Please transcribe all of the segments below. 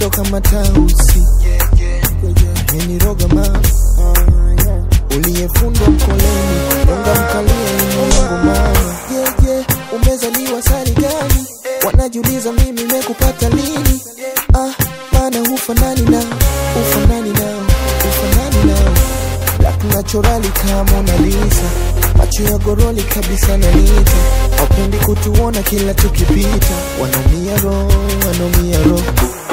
mtoto kama tausi meniroga mama uliyefundwa mkoleni unga mkalia imungu mama yeah, yeah. umezaliwa sari gani wanajiuliza mimi mekupata lini ah, maana hufanani nao ufanani nao ufanani nao black naturali kama Mona Lisa macho ya goroli kabisa nanita wapendi kutuona kila tukipita wanaumia roho wanaumia roho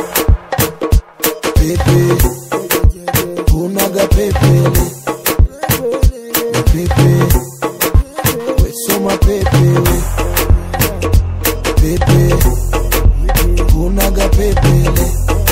pepe unaga pepele pepe we soma pepe we pepe unaga pepele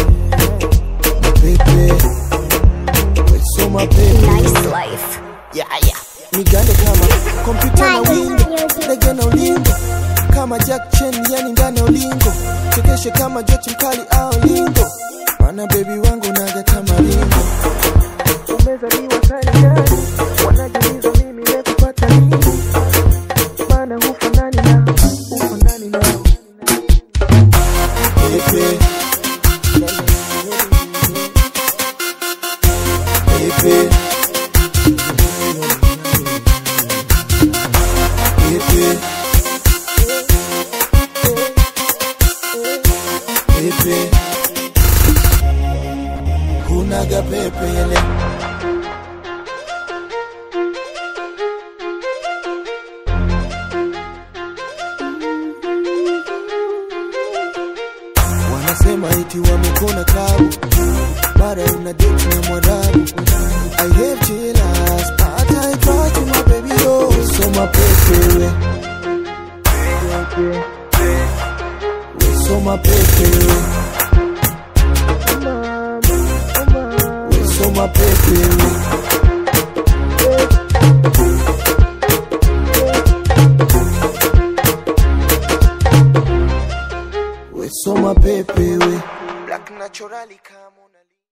pepe we soma pepe Nice life. yeah, yeah. Nigande kama kompyuta na window, ndege na ulingo kama Jack Chen, yani ndani ya ulingo, chekeshe kama Joti mkali au lingo, mana baby wangu naga kama ringo. Umezaliwa sari gani? Wanajiuliza mimi nimekupata lini? Mana hufanani na hufanani na Pepe Pepe Pepe Pepe Unaga pepe ele Wanasema eti wamekona klabu mara una date na mwarabu I have jealous but I trust you my baby oh so my pepe we we so my pepe we we so my pepe we we so my pepe we black naturally kama